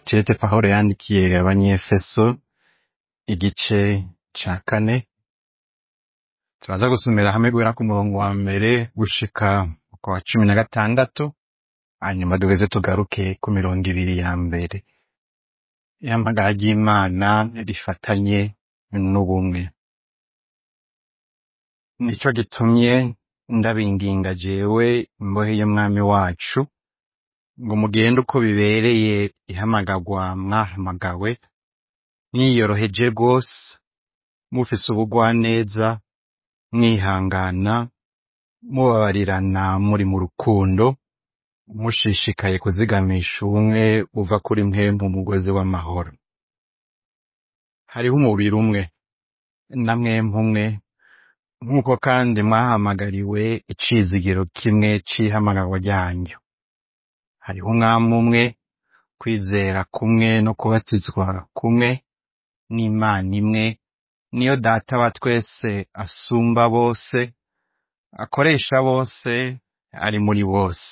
Kirete Pawulo yandikiye abanyefeso igice ca kane turaza gusomera hamwe guhera ku murongo wa mbere gushika ku wa cumi na gatandatu hanyuma duheze tugaruke ku mirongo ibiri ya mbere ihamagara ry'imana rifatanye n'ubumwe nico gitumye ndabinginga jewe imbohe y'umwami wacu ngo mugende uko bibereye ihamagarwa mwahamagawe mwiyoroheje rwose mufise ubugwaneza mwihangana mubabarirana muri mu rukundo mushishikaye kuzigamisha ubumwe buva kuri mwe mu mugozi w'amahoro hariho umubiri umwe na mwemwe umwe nk'uko kandi mwahamagariwe icizigiro kimwe c'ihamagarwa ryanyu hariho umwami umwe kwizera kumwe no kubatizwa kumwe n'imana imwe niyo data wa twese asumba bose akoresha bose ari muri bose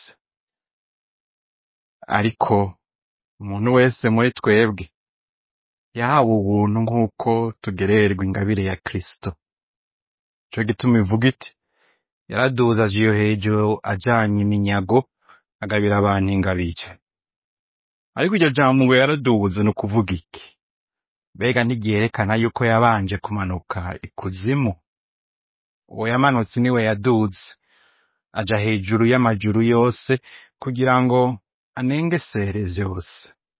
ariko umuntu wese muri twebwe yahawe ubuntu nk'uko tugererwa ingabire ya kristo ico gituma ivuga iti yaraduze aja iyo hejuru ajanye iminyago agabira abantu ingabire ariko iryo jambo ngo yaradubuze ni ukuvuga iki mbega ntiryerekana yuko yabanje kumanuka ikuzimu uwo yamanutse niwe yaduze aja hejuru y'amajuru yose kugira ngo anengesere vyose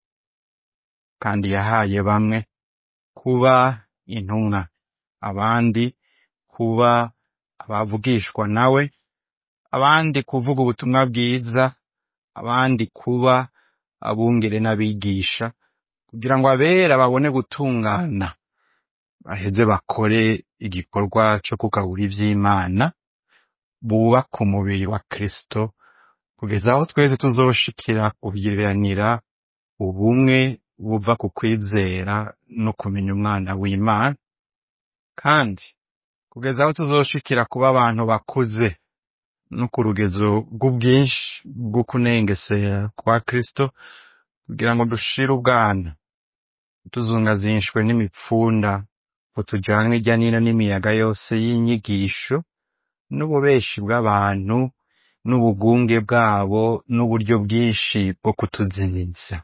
kandi yahaye bamwe kuba intumwa abandi kuba abavugishwa nawe abandi kuvuga ubutumwa bwiza abandi kuba abungere n'abigisha kugira ngo abera babone gutungana baheze bakore igikorwa co kugabura ivy'imana bubaka umubiri wa kristo kugeza aho twese tuzoshikira kugiranira ubumwe buva ku kwizera no kumenya umwana w'imana kandi kugeza aho tuzoshikira kuba abantu bakuze no ku rugezo rw'ubwinshi bwo kunengesera kwa kristo kugira ngo dushire ubwana tuzungazishwe n'imipfunda ngo tujanwe irya nino n'imiyaga yose y'inyigisho n'ububeshi bw'abantu n'ubugunge bwabo n'uburyo bwinshi bwo kutuzimiza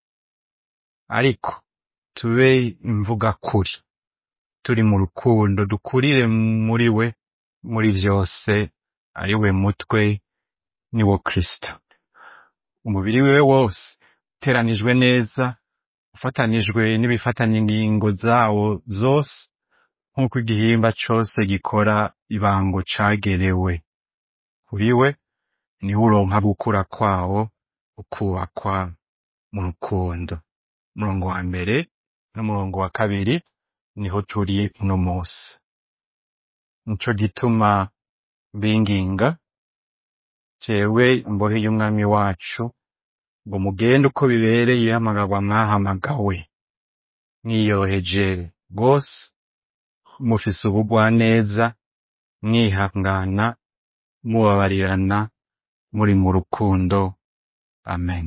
ariko tube imvuga kuri turi mu rukundo dukurire muri we muri vyose ari we mutwe ni wo kristo umubiri wiwe wose uteranijwe neza ufatanijwe n'ibifatanya ingingo zawo zose nk'uko igihimba cose gikora ibango cagerewe kuri we niho uronka gukura kwawo ukubakwa mu rukundo umurongo wa mbere n'umurongo wa kabiri niho turi uno musi nico gituma binginga jewe imbohe y'umwami wacu ngo mugende uko bibereye ihamagarwa mwahamagawe mwiyoroheje rwose mufise ubugwaneza mwihangana mubabarirana muri mu rukundo amen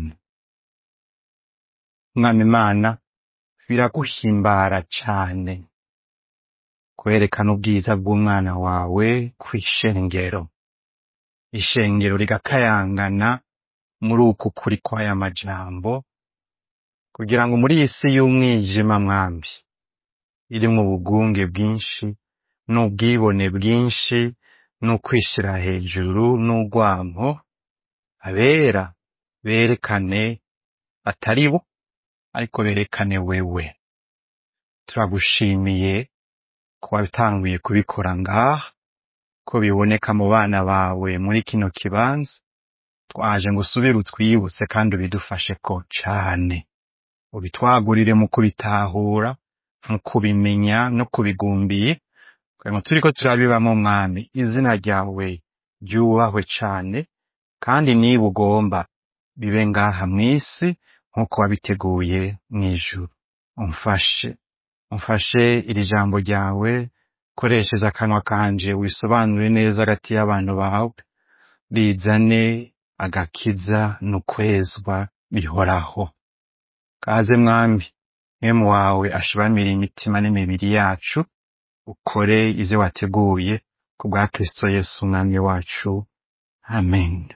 mwami imana biraguhimbara cane kwerekana ubwiza bw'umwana wawe kw'ishengero ishengero rigakayangana muri uku kuri kw'aya majambo kugira ngo muri iyi si y'umwijima mwambi irimwo ubugunge bwinshi n'ubwibone bwinshi n'ukwishira hejuru n'urwanko abera berekane atari bo ariko berekane wewe turagushimiye ko watanguye kubikora ngaha ko biboneka mu bana bawe muri kino kibanza twaje ngo usubire utwibutse kandi ubidufashe ko cane ubitwagurire mu kubitahura mu kubimenya no kubigumbiye kugira ngo turiko turabibamo mwami izina ryawe ryubahwe cane kandi niba ugomba bibe ngaha mw'isi nk'uko wabiteguye mw'ijuru umfashe umfashe iri jambo ryawe koresheje akanwa kanje wisobanure neza hagati y'abantu bawe rizane agakiza n'ukwezwa bihoraho kaze mwami mwemu wawe ashibamire imitima n'imibiri yacu ukore ivyo wateguye ku bwa kristo yesu umwami wacu amen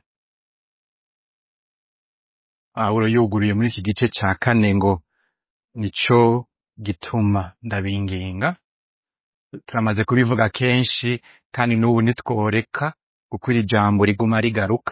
pawulo yuguruye muri iki gice ca kane ngo nico gituma ndabinginga turamaze kubivuga kenshi kandi n'ubu ntitworeka kuko iri jambo riguma rigaruka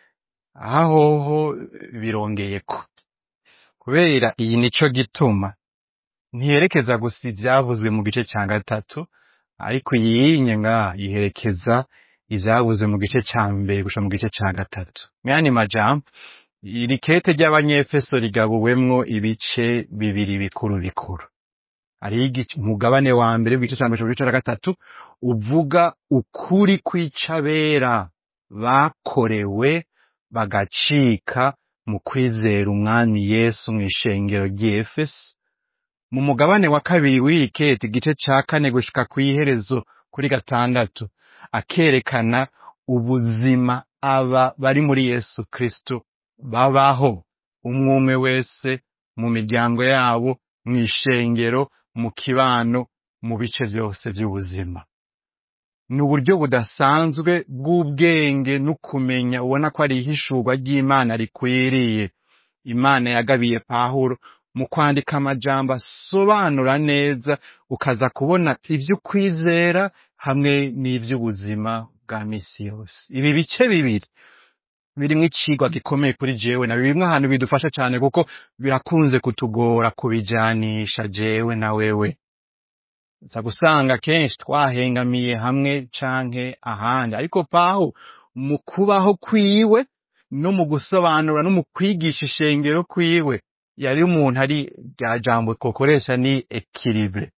ahoho birongeyeko kubera iyi nico gituma ntiyerekeza gusa ivyavuzwe mu gice ca gatatu ariko iyinye nga yiherekeza ivyavuze mu gice ca mbere gusha mu gice ca gatatu myani majambo iri kete ry'abanyefeso rigabuwemwo ibice bibiri bikuru bikuru hariho igice- umugabane wa mbere w'igice ca mbere mu gice ca gatatu uvuga ukuri kw'icabera bakorewe bagacika mu kwizera umwami yesu mw'ishengero ry'efeso mu mugabane wa kabiri w'iri kete igice ca kane gushika kw'iherezo kuri gatandatu akerekana ubuzima aba bari muri yesu kristo babaho umwe umwe wese mu miryango yabo mw'ishengero mu kibano mu bice vyose vy'ubuzima ni uburyo budasanzwe bw'ubwenge n'ukumenya ubona ko ari ihishurwa ry'imana rikwiriye imana yagabiye pawulo mu kwandika amajambo asobanura neza ukaza kubona ivy'ukwizera hamwe n'ivy'ubuzima bwa misi yose ibi bice bibiri birimwo icigwa gikomeye kuri jewe na birimwo ahantu bidufasha cane kuko birakunze kutugora kubijanisha jewe na wewe za gusanga kenshi twahengamiye hamwe canke ahandi ariko paho mu kubaho kwiwe no mu gusobanura no mu kwigisha ishengero kwiwe yari umuntu ari rya jambo twokoresha ni ekilibre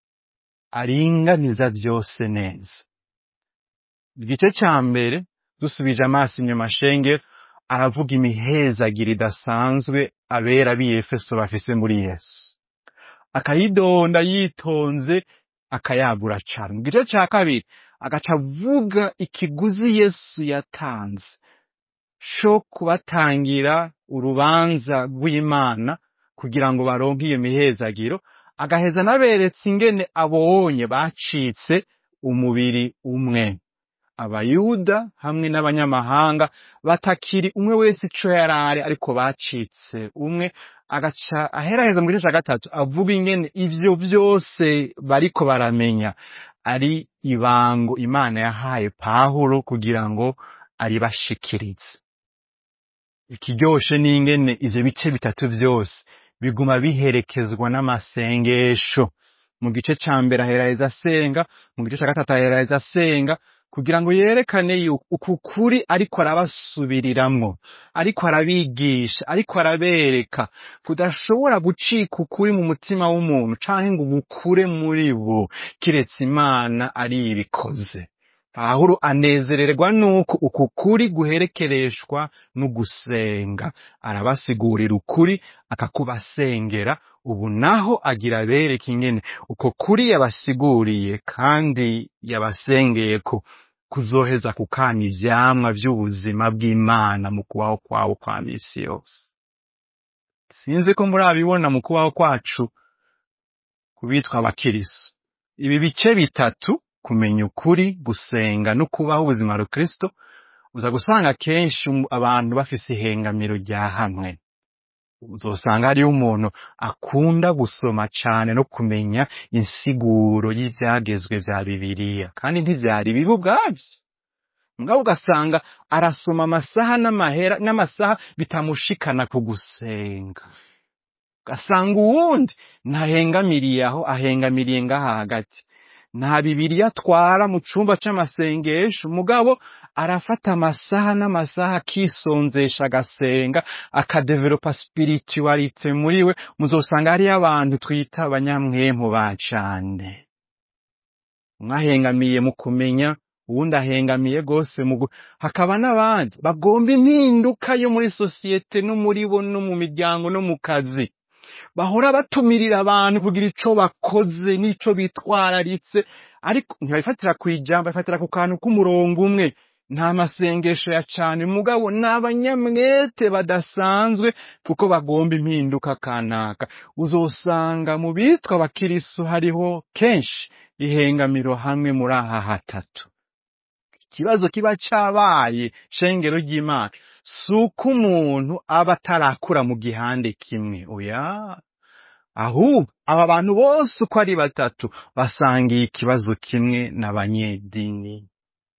aringaniza vyose neza igice ca mbere dusubije amaso inyuma shenge aravuga imihezagiro idasanzwe abera b'i Efeso bafise muri Yesu akayidonda yitonze akayagura cane mu gice ca kabiri agaca avuga ikiguzi Yesu yatanze co kubatangira urubanza rw'Imana kugira ngo baronke iyo mihezagiro agaheza anaberetse ingene abonye bacitse umubiri umwe abayuda hamwe n'abanyamahanga batakiri umwe wese ico yarari ariko bacitse umwe agaca aheraheza mu gice ca gatatu avuga ingene ivyo vyose bariko baramenya ari ibango imana yahaye pawulo kugira ngo aribashikirize ikiryoshe n'ingene ivyo bice bitatu vyose biguma biherekezwa n'amasengesho mu gice ca mbere aheraheza asenga mu gice ca gatatu aheraheza asenga kugira ngo yerekane yuko uku kuri ariko arabasubiriramwo ariko arabigisha ariko arabereka kudashobora gucika ukuri mu mutima w'umuntu canke ngo ubukure muri bo kiretse imana ari ibikoze pawulo anezererwa nuko uku kuri guherekereshwa n'ugusenga arabasigurira ukuri akakubasengera ubu naho agira abereke ingene uko kuri yabasiguriye kandi yabasengeye ko kuzoheza kukana ivyamwa vy'ubuzima bw'imana mu kubaho kwawo kwa misi yose sinzi ko murabibona mu kubaho kwacu kubitwa abakiriso ibi bice bitatu kumenya ukuri gusenga no kubaho ubuzima rukristo uza gusanga kenshi um- abantu bafise ihengamiro rya hamwe uzosanga hariyo umuntu akunda gusoma cane no kumenya insiguro y'ivyagezwe vya bibiliya kandi ntivyari bibi ubwavyo mugabo ugasanga arasoma amasaha n'amahera n'amasaha bitamushikana ku gusenga ugasanga uwundi ntahengamiriye aho ahengamiriye ngaha hagati nta bibiliya atwara mu cumba c'amasengesho mugabo arafata amasaha n'amasaha akisonzesha agasenga akadevelopa spiritualite muri we muzosanga hariyo abantu twita abanyamwemu ba cane umwe ahengamiye mu kumenya uwundi ahengamiye gose mu gu- hakaba n'abandi bagomba impinduka yo muri sosiyete no muri bo no mu miryango no mu kazi bahora batumirira abantu kugira ico bakoze n'ico bitwararitse ariko ntibabifatira kw'ijambo babifatira ku kantu k'umurongo umwe nta masengesho ya cane mugabo ni abanyamwete badasanzwe kuko bagomba impinduka kanaka uzosanga mu bitwa abakirisu hariho kenshi ihengamiro hamwe muri aha hatatu ikibazo kiba cabaye shengero ry'imana si uko umuntu aba atarakura mu gihande kimwe oya ahubwo aba bantu bose uko ari batatu basangiye ikibazo kimwe n'abanyedini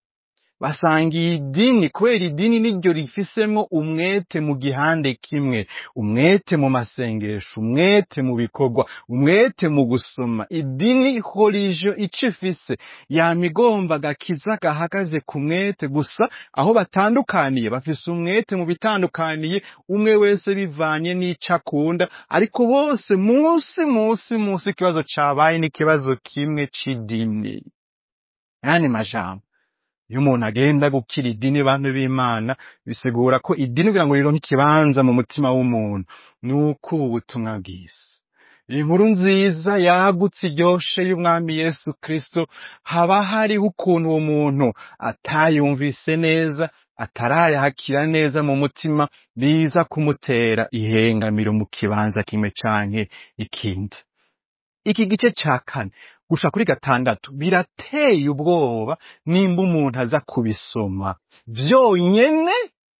basangiye idini kubera idini niryo rifisemwo umwete mu gihande kimwe umwete mu masengesho umwete mu bikorwa umwete mu gusoma idini horijyo ico ifise yama igomba agakiza gahagaze ku mwete gusa aho batandukaniye bafise umwete mu bitandukaniye umwe wese bivanye n'ico akunda ariko bose musi musi musi ikibazo cabaye n'ikibazo kimwe c'idini yani majambo iyo umuntu agenda gukira idini bantu b'imana bisigura ko idini kugira ngo rironke ikibanza mu mutima w'umuntu ni uko ubu butumwa bwiza inkuru nziza yagutse iryoshe y'umwami yesu kristo haba hariho ukuntu uwo muntu atayumvise neza atarayakira neza mu mutima biza kumutera ihengamiro mu kibanza kimwe canke ikindi iki gice ca kane gusha kuri gatandatu birateye ubwoba nimba umuntu aza kubisoma vyonyene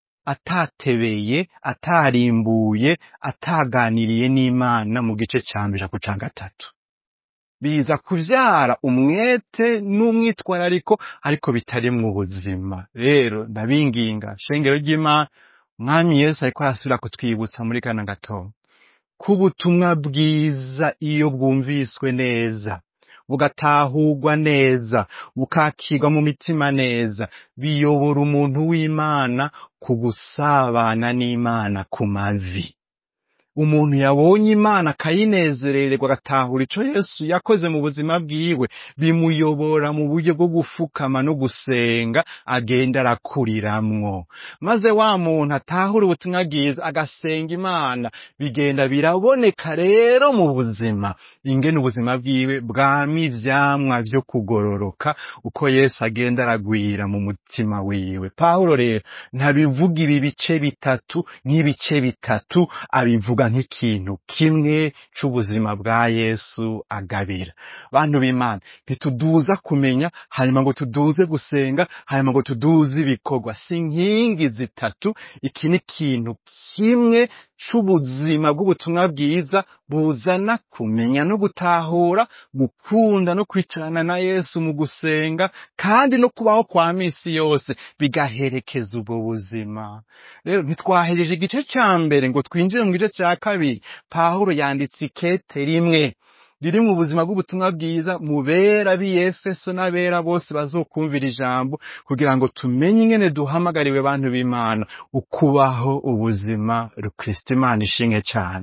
atatebeye atarimbuye ataganiriye n'imana mu gice ca mbere ku ca gatatu biza kuvyara umwete n'umwitwarariko ariko bitari mu buzima rero ndabinginga shengero ry'imana umwami yesu ariko arasubira kutwibutsa muri kana gatondo ko ubutumwa bwiza iyo bwumviswe neza bugatahurwa neza bukakirwa mu mitima neza biyobora umuntu w'imana ku gusabana n'imana ku mavi umuntu yabonye imana akayinezerererwa agatahura ico yesu yakoze mu buzima bwiwe bimuyobora mu buryo bwo gufukama no gusenga agenda arakuriramwo maze wa muntu atahura ubutumwa bwiza agasenga imana bigenda biraboneka rero mu buzima ingene ubuzima bwiwe bwama ivyamwa vyo kugororoka uko yesu agenda aragwira mu mutima wiwe pawulo rero ntabivuga ibi bice bitatu nk'ibice bitatu abivuga nk'ikintu kimwe c'ubuzima bwa yesu agabira bantu b'imana ntituduza kumenya hanyuma ngo tuduze gusenga hanyuma ngo tuduze ibikorwa si inkingi zitatu iki ni ikintu kimwe c'ubuzima bw'ubutumwa bwiza buzana kumenya no gutahura gukunda no kwicarana na yesu mu gusenga kandi no kubaho kwa misi yose bigaherekeza ubwo buzima rero ntitwahereje igice ca mbere ngo twinjire mu gice ca kabiri pawulo yanditse ikete rimwe riri mu buzima bw'ubutumwa bwiza mu bera b'iyefeso n'abera bose bazokumvira ijambo kugira ngo tumenye ingene duhamagariwe bantu b'imana ukubaho ubuzima rukristo imana ishinge cane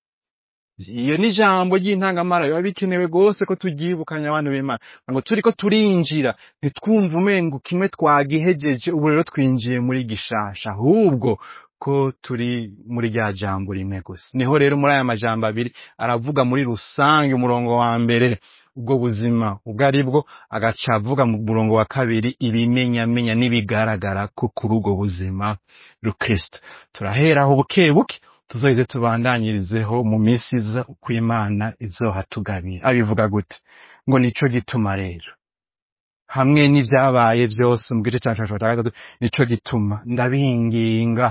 iyo ni ijambo ry'intangamara biba bikenewe rwose ko turyibukanya abantu b'imana ngo turiko turinjira ntitwumve umengo kimwe twagihejeje ubu rero twinjiye muri gishasha ahubwo ko turi muri rya jambo rimwe gusa niho rero muri aya majambo abiri aravuga muri rusange umurongo wa mbere ubwo buzima ubwo ari bwo agaca avuga mu murongo wa kabiri ibimenyamenya n'ibigaragara ko kuri ubwo buzima rukristo turaheraho buke buke tuzoheze tubandanyirizeho mu minsi iza uko imana izohatugabira abivuga gute ngo nico gituma rero hamwe n'ivyabaye vyose mu gice ca cumi na gatatu nico gituma ndabinginga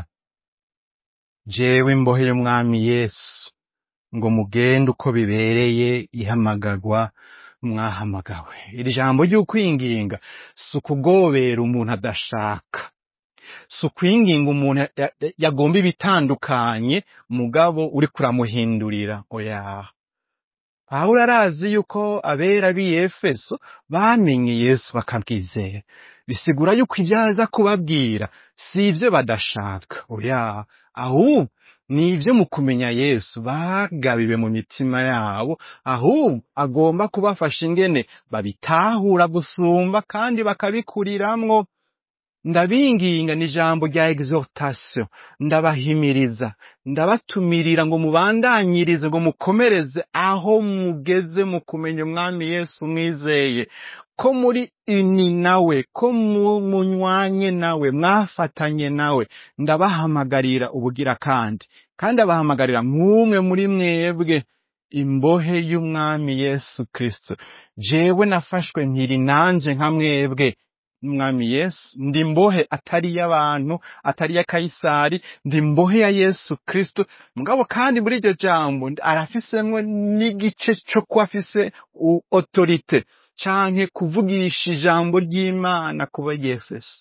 jewe imbohe y'umwami yesu ngo mugende uko bibereye ihamagagwa mwahamagawe iri jambo ry'ukwinginga si ukugobera umuntu adashaka si ukwinginga umuntu ya- ya- yagomba ibitandukanye mugabo uri kuramuhindurira oya pawulo arazi yuko abera b'i efeso bamenye yesu bakabwizera bisigura yuko ibyo aza kubabwira si ibyo badashaka oya ahubwo ni ibyo mu kumenya yesu bagabiwe mu mitima yabo ahubwo agomba kubafasha ingene babitahura gusumba kandi bakabikuriramwo ndabinginga ni ijambo rya exhortation ndabahimiriza ndabatumirira ngo mubandanyirize ngo mukomereze aho mugeze mu kumenya umwami yesu mwizeye ko muri ini nawe ko mu- munywanye nawe mwafatanye nawe ndabahamagarira ubugira kandi kandi abahamagarira nk'umwe muri mwebwe imbohe y'umwami yesu kristo jewe nafashwe mpiri nanje nka mwebwe umwami yesu ndi mbohe atari y'abantu atari ya kayisari ndi mbohe ya yesu kristo mugabo kandi muri iryo jambo arafisemwo n'igice co kuba afise u- autorite canke kuvugisha ijambo ry'imana kuba yefeso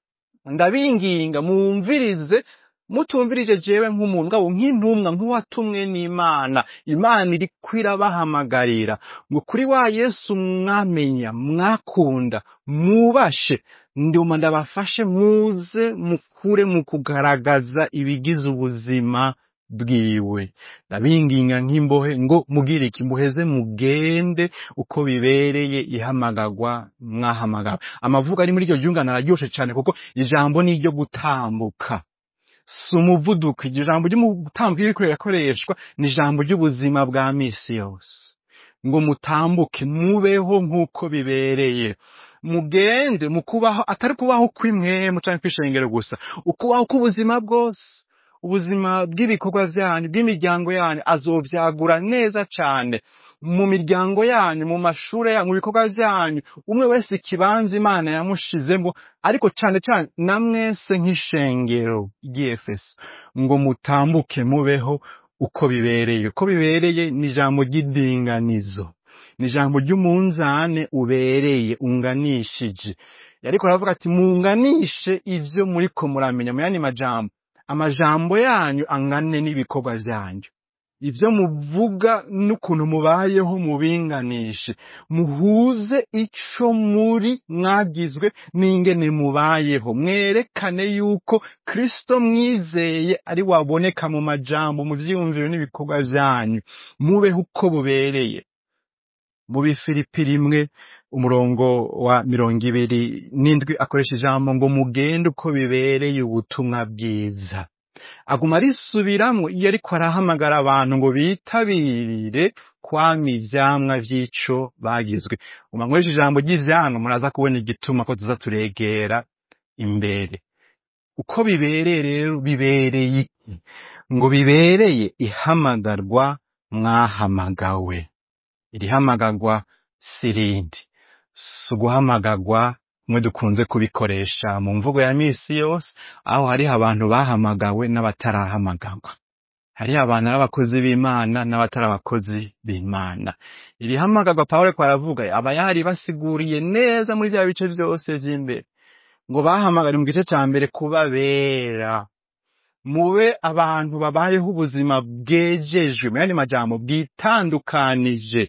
ndabinginga mwumvirize mutumvirije jewe nk'umuntu ngabo nk'intumwa nk'uwatumwe n'imana imana iriko irabahamagarira ngo kuri wa yesu mwamenya mwakunda mwubashe nduma ndabafashe muze mukure mu kugaragaza ibigize ubuzima bwiwe ndabinginga nk'imbohe ngo mugire iki muheze mugende uko bibereye ihamagagwa mwahamagawe amavuga ari muri iryo ryungane araryoshe cyane kuko ijambo ni iryo gutambuka si umuvuduko iryo jambo ry'umutambuko iriko rirakoreshwa ni ijambo ry'ubuzima bwa misi yose ngo mutambuke mubeho nk'uko bibereye mugende mu kubaho atari kubaho kw'imwemu canke kw'ishengero gusa ukubaho k'ubuzima bwose ubuzima bw'ibikorwa vyanyu bw'imiryango yanyu azovyagura neza cane mu miryango yanyu mu mashure yanyu mu bikorwa vyanyu umwe wese ikibanza imana yamushizemo ariko cane cane na mwese nk'ishengero ry'efeso ngo mutambuke mubeho uko bibereye uko bibereye ni ijambo ry'idinganizo ni ijambo ry'umunzane ubereye unganishije ariko aravuga ati munganishe ivyo muriko muramenya mu yandi majambo amajambo yanyu angane n'ibikorwa vyanyu ivyo muvuga n'ukuntu mubayeho mubinganishe muhuze ico muri mwagizwe n'ingene mubayeho mwerekane yuko kristo mwizeye ari waboneka mu majambo mu vyiyumviro n'ibikorwa vyanyu mubeho uko bubereye mu bifilipi rimwe umurongo wa mirongo ibiri n'indwi akoresha ijambo ngo mugende uko bibereye ubutumwa bwiza aguma arisubiramwo iyo ariko arahamagara abantu ngo bitabirire kwama ivyamwa vy'ico bagizwe uma nkoresha ijambo ry'ivyamwa muraza kubona igituma ko tuza turegera imbere uko bibereye rero bibereye iki ngo bibereye ihamagarwa mwahamagawe iri hamagarwa sirindi si uguhamagagwa mwe dukunze kubikoresha mu mvugo ya misi yose aho hariho abantu bahamagawe n'abatarahamagagwa hariho abantu ari abakozi b'imana n'abatari abakozi b'imana iri hamagarwa pawulo ko aravuga aba yari basiguriye neza muri bya bice byose vy'imbere ngo bahamagare mu gice ca mbere kuba bera mube abantu babayeho ubuzima bwejejwe mu yandi majambo bwitandukanije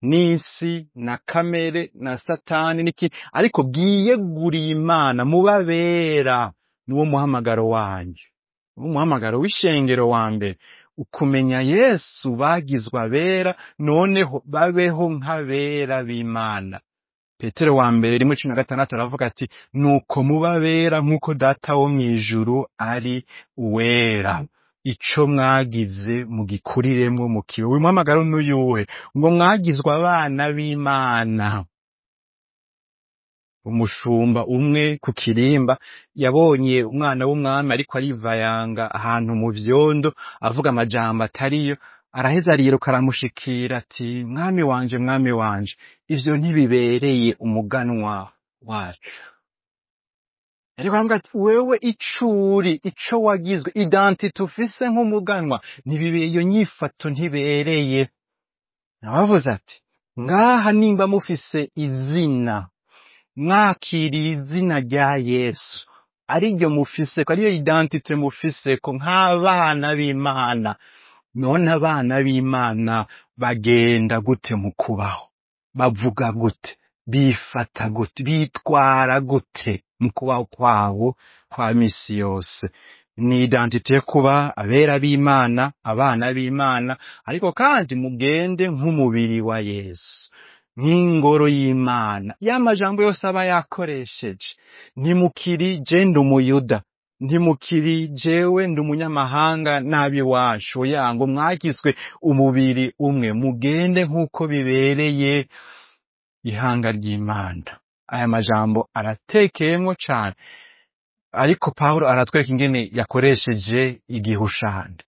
n'isi na kamere na satani n'iki ariko bwiyeguriye imana mubabera niwo muhamagaro wanyu niwo muhamagaro w'ishengero wa mbere ukumenya yesu bagizwe abera noneho babeho nk'abera b'imana petero wa mbere rimwe cumi na gatandatu aravuga ati nuko mubabera nk'uko data wo mw'ijuru ari uwera ico mwagize mugikuriremwo mukiwe uyu muhamagaro n'uyuhe ngo mwagizwe abana b'imana umushumba umwe ku kirimba yabonye umwana w'umwami ariko arivayanga ahantu mu vyondo avuga amajambo atariyo araheza ariruka aramushikira ati mwami wanje mwami wanje ivyo ntibibereye umuganwa wacu ariko aravuga ati wewe icuri ico wagizwe identite ufise nk'umuganwa ntibibeye iyo nyifato ntibereye nabavuze ati ngaha nimba mufise izina mwakiriye izina rya yesu ariryo mufise ko ariyo identite mufise ko nk'abana b'imana none abana b'imana bagenda gute mu kubaho bavuga gute bifata gute bitwara gute mu kubaho kwabo kwa misi yose ni identite yo kuba abera b'imana abana b'imana ariko kandi mugende nk'umubiri wa yesu nk'ingoro y'imana ya majambo yose aba yakoresheje ntimukiri je ndi umuyuda ntimukiri jewe ndi umunyamahanga n'ab'iwacu oya ngo mwagizwe umubiri umwe mugende nk'uko bibereye ihanga ry'imana aya majambo aratekeyemwo cane ariko pawulo aratwereka ingene yakoresheje igihushane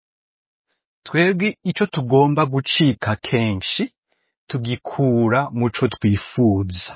twebwe ico tugomba gucika kenshi tugikura muco twifuza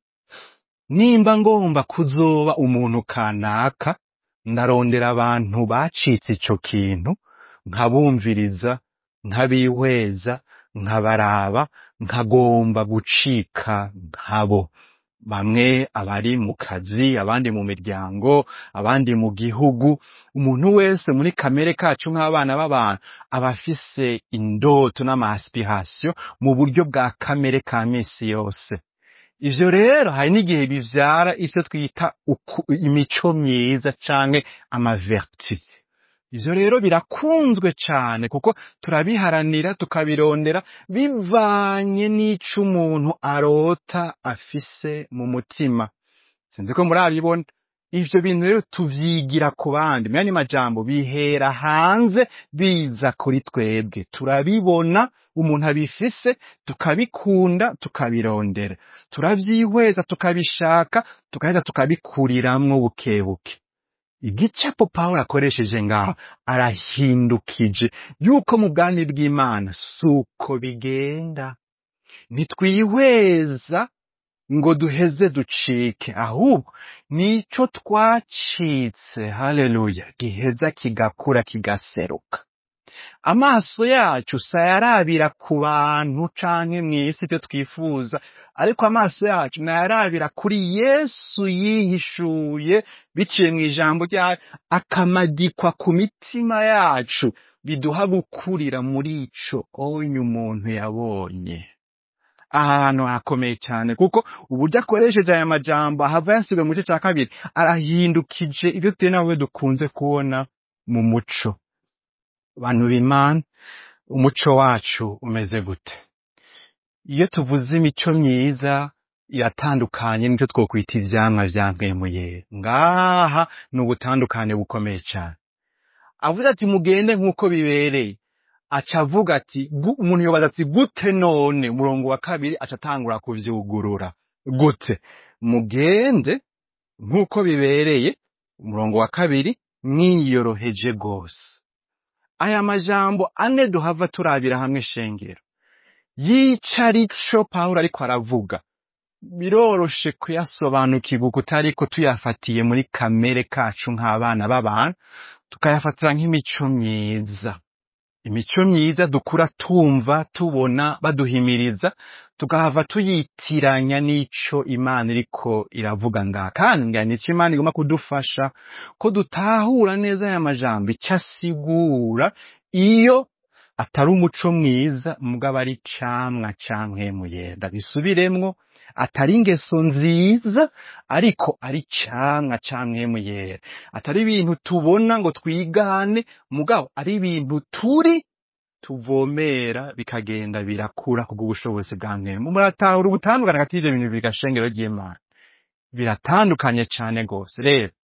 nimba ngomba kuzoba umuntu kanaka ndarondera abantu bacitse ico kintu nkabumviriza nkabihweza nkabaraba nkagomba gucika nkabo bamwe abari mu kazi abandi mu miryango abandi mu gihugu umuntu wese muri kamere kacu nk'abana b'abantu aba afise indoto n'amaspirasiyo mu buryo bwa kamere ka misi yose ivyo rero hari n'igihe bivyara ivyo twita uku- imico myiza canke amavertu ivyo rero birakunzwe cane kuko turabiharanira tukabirondera bivanye n'ico umuntu arota afise mu mutima sinzi ko murabibona ivyo bintu rero tuvyigira ku bandi menya ni majambo bihera hanze biza kuri twebwe turabibona umuntu abifise tukabikunda tukabirondera turavyihweza tukabishaka tukaheza tukabikuriramwo bukebuke igicapo pawulo akoresheje ngaho arahindukije yuko mu bwami bw'imana suko bigenda ntitwihweza ngo duheze ducike ahubwo nico twacitse haleluya giheza kigakura kigaseruka amaso yacu sayarabira ku bantu canke mw'isi ivyo twifuza ariko amaso yacu nayarabira kuri yesu yihishuye biciye mw'ijambo ryayo akamadikwa ku mitima yacu biduha gukurira muri ico onye umuntu yabonye ahantu hakomeye cyane kuko uburyo akoresheje aya majambo ahava yasigaye mu gice cya kabiri arahindukije ibyo twe nawe dukunze kubona mu muco bantu b'imana umuco wacu umeze gute iyo tuvuze imico myiza iratandukanye n'icyo twokwita ivyamwa vya mpwemuyera ngaha ni ubutandukane bukomeye cyane avuze ati mugende nk'uko bibereye aca avuga ati gu- umuntu yobaza ati gute none umurongo wa kabiri aca atangura kuvyugurura gute mugende nk'uko bibereye umurongo wa kabiri mwiyoroheje rwose aya majambo ane duhava turabira hamwe shengero yica arico pawulo ariko aravuga biroroshe kuyasobanukirwa kutariko tuyafatiye muri kamere kacu nk'abana b'abantu tukayafatira nk'imico myiza imico myiza dukura tumva tubona baduhimiriza tukahava tuyitiranya n'ico imana iriko iravuga ngaha kandi ngira nico imana igomba kudufasha ko dutahura neza aya majambo icyo asigura iyo atari umuco mwiza mugabo ari camwa cankwe muyenda bisubiremwo atari ingeso nziza ariko ari camwa cankwe muyera atari ibintu tubona ngo twigane mugabo ari ibintu turi tuvomera bikagenda birakura kubw'ubushobozi bwa mwemu muratahura ubutandukane hagati y'ivyo bintu bibiri gashengero ry'imana biratandukanye cane rwose rero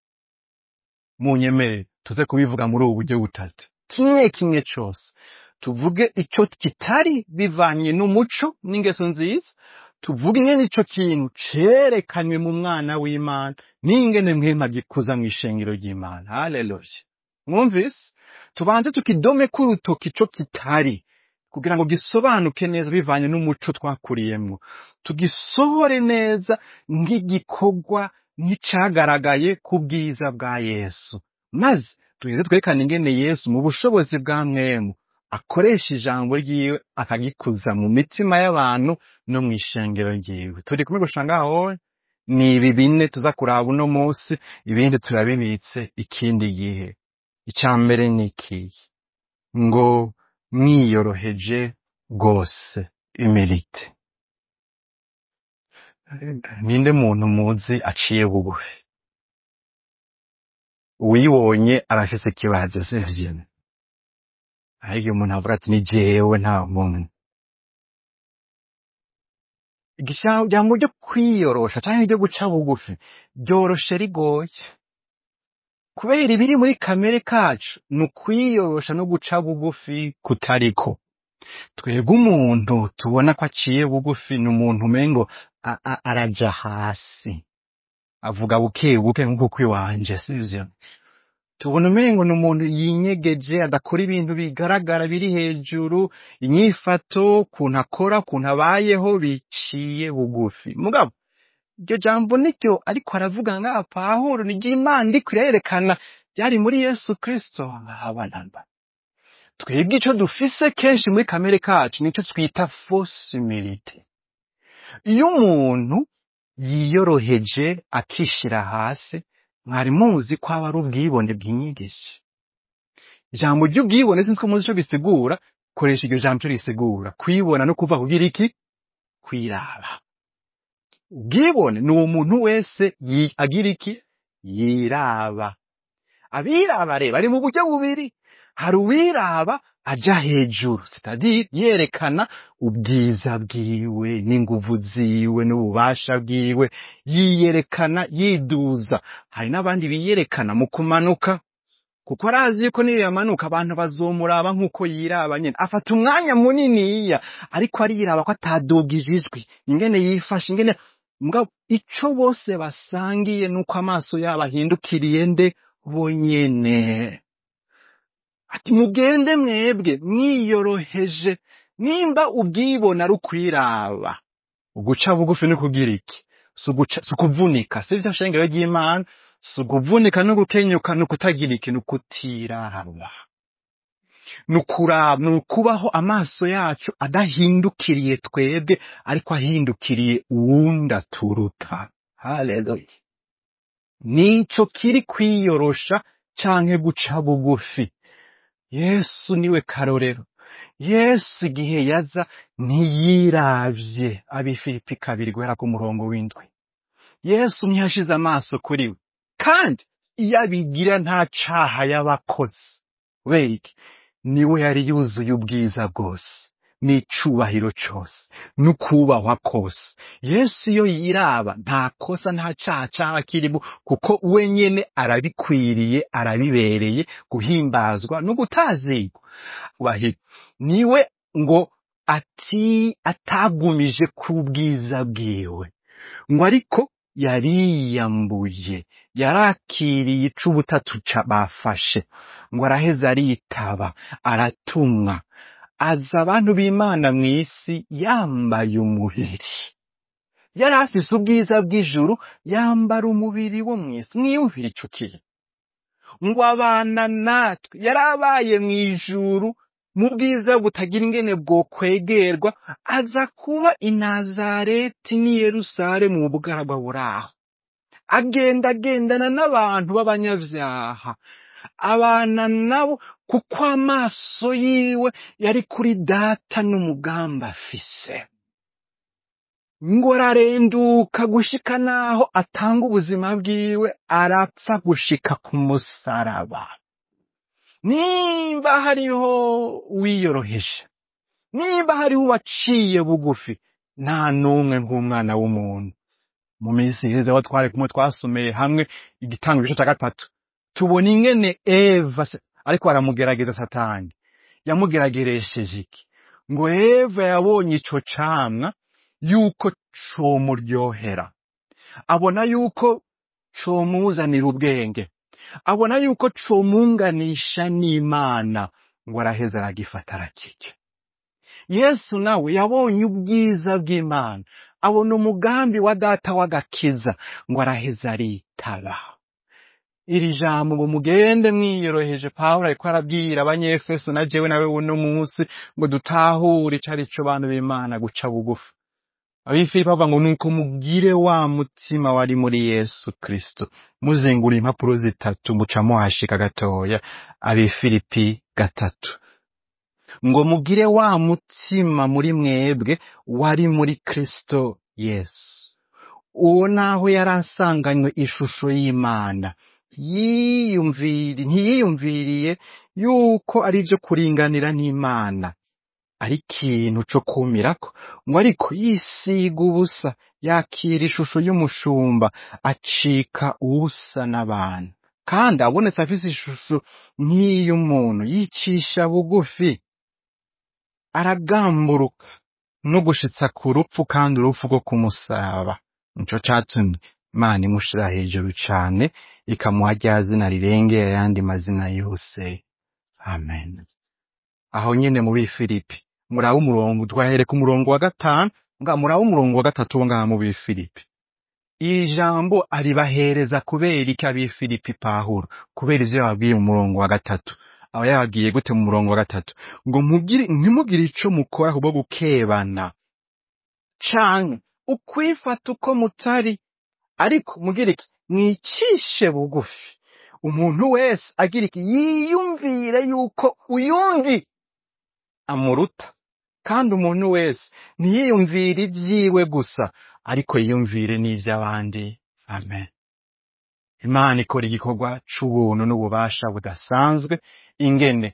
munyemere tuze kubivuga muri ubu buryo butatu kimwe kimwe cose tuvuge ico kitari bivanye n'umuco n'ingeso nziza tuvuge ingene ico kintu cerekanywe mu mwana w'imana n'ingene mwema gikuza mw'ishengero ry'imana haleluya mwumvise tubanze tukidome k'urutoki ico kitari kugira ngo gisobanuke neza bivanye n'umuco twakuriyemwo tugisohore neza nk'igikorwa nk'icagaragaye ku bwiza bwa yesu maze tuheze twerekane ingene yesu mu bushobozi bwa mwemu akoresha ijambo ryiwe akagikuza mu mitima y'abantu no mw'ishengero ryiwe turi kumwe gushika ngaho ni ibi bine tuza kuraba uno munsi ibindi turabibitse ikindi gihe icya mbere ni ikihe ngo mwiyoroheje rwose imirite ninde muntu muzi aciye bugufi uwibonye arafise ikibazo sivyo ariko iyo umuntu avuga ati ni jewe nta muntu ijambo ryo kwiyorosha canke ryo guca bugufi ryoroshe rigoye kubera ibiri muri kamere kacu ni ukwiyorosha no guca bugufi kutariko twebwe umuntu tubona ko aciye bugufi ni umuntu umengo a- a- araja hasi avuga buke buke nk'uko kwiwanje sivyo tubona umengo ni umuntu yinyegeje adakora ibintu bigaragara biri hejuru inyifato kuntu akora kuntu abayeho biciye bugufi mugabo iryo jambo niryo ariko aravuga ngaha pawulo ni ry'imana iriko irerekana ryari muri yesu kristo abanamba twebwe ico dufise kenshi muri kamere kacu nico twita fausse humilité iyo umuntu yiyoroheje akishira hasi mwari muzi ko aba ari ubwibone bwinyigisha ijambo ry'ubwibone sinzi ko muzi ico bisigura koresha iryo jambo ico risigura kwibona no kuva kugira iki kwiraba ubwibone ni uwo muntu wese yi- agira iki yiraba abiraba rero bari mu buryo bubiri hari uwiraba aja hejuru sitadire yerekana ubwiza bwiwe n'inguvu ziwe n'ububasha bwiwe yiyerekana yiduza hari n'abandi biyerekana mu kumanuka kuko arazi yuko niyo yamanuka abantu bazomuraba nk'uko yiraba nyene afata umwanya muniniya ariko ariraba ko atadugije ijwi ingene yifashe ingene mugabo ico bose basangiye nuko amaso yabo ahindukiriye nde bonyene ati mugende mwebwe mwiyoroheje nimba ubwibona ari ukwiraba uguca bugufi ni kugira iki si uguca- si ukuvunika sivyo shengero ry'imana si ukuvunika no gukenyuka ni ukutagira iki ni ukutiraba ni ukuraba ni ukubaho amaso yacu adahindukiriye twebwe ariko ahindukiriye uwundi aturuta haleluya nico kiri kwiyorosha canke guca bugufi yesu niwe karorero yesu igihe yaza ntiyiravye abifilipi kabiri guhera ku murongo w'indwi yesu ntiyashize amaso kuri we kandi iyo abigira nta caha y'abakozi kubera iki niwe yari yuzuye ubwiza bwose n'icubahiro cose n'ukubahwa kose yesu iyo yiraba nta kosa nta caha caba kirimo kuko we nyene arabikwiriye arabibereye guhimbazwa no gutazigwa Ubahiro. niwe ngo ati atagumije ku bwiza bwiwe ngo ariko yariyambuye yarakiriye ic'ubutatu ca bafashe ngo araheza aritaba aratumwa aza abantu b'imana mw'isi yambaye umubiri yari afise ubwiza bw'ijuru yambara umubiri wo mw'isi mwiyumvire ico kintu ngo abana natwe yari abaye mw'ijuru mu bwiza butagira ingene bwokwegerwa aza kuba i nazareti n'i yerusalemu mu bugaragwa buraho agenda agendana n'abantu b'abanyavyaha abana nabo kuko amaso yiwe yari kuri data n'umugambi afise ngo ararenduka gushika naho atanga ubuzima bwiwe arapfa gushika ku musaraba nimba hariho wiyoroheje nimba hariho uwaciye bugufi nta n'umwe nk'umwana w'umuntu mu minsi iheze aho twari kumwe twasomeye hamwe igitanga igice cya gatatu tubona ingene eva se- ariko aramugerageza satani yamugerageresheje iki ngo eva yabonye ico camwa yuko comuryohera abona yuko comuzanira ubwenge abona yuko comunganisha n'imana ngo araheza aragifata arakirya yesu nawe yabonye ubwiza bw'imana abona umugambi wa data w'agakiza ngo araheza aritaba iri jambo ngo mugende mwiyoroheje pawulo ariko arabwira abanyefeso na jewe nawe uno munsi ngo dutahure ico ari co bantu b'imana guca bugufi abifilipi bavuga ngo nuko mugire wa mutima wari muri yesu kristo muzingura impapuro zitatu muca muhashika gatoya abifilipi gatatu ngo mugire wa mutima muri mwebwe wari muri kristo yesu uwo naho yari asanganywe ishusho y'imana yiyumviri ntiyiyumviriye yuko ari byo kuringanira n'imana ari ikintu co kumirako ngo ariko yisiga ubusa yakira ishusho y'umushumba acika ubusa n'abantu kandi abonetse afise ishusho nk'iy'umuntu yicisha bugufi aragamburuka no gushitsa ku rupfu kandi urupfu rwo kumusaba nico catumye imana imushira hejuru cane ikamuha rya zina rirengera ayandi mazina yose amen aho nyene muri filipi muraba umurongo twahereka umurongo wa gatanu nga muraba umurongo wa gatatu wo ngaha mu bifilipi iri jambo aribahereza kubera iki abifilipi pahuro kubera ivyo yababwiye mu murongo wa gatatu aba yababwiye gute mu murongo wa gatatu ngo mugire ntimugire ico mukora kubwo gukebana canke ukwifata uko mutari ariko mugire iki mwicishe bugufi umuntu wese agira iki yiyumvire yuko uyundi amuruta kandi umuntu wese ntiyiyumvire ibyiwe gusa ariko yiyumvire n'ivy'abandi amen imana ikora igikorwa c'ubuntu n'ububasha budasanzwe ingene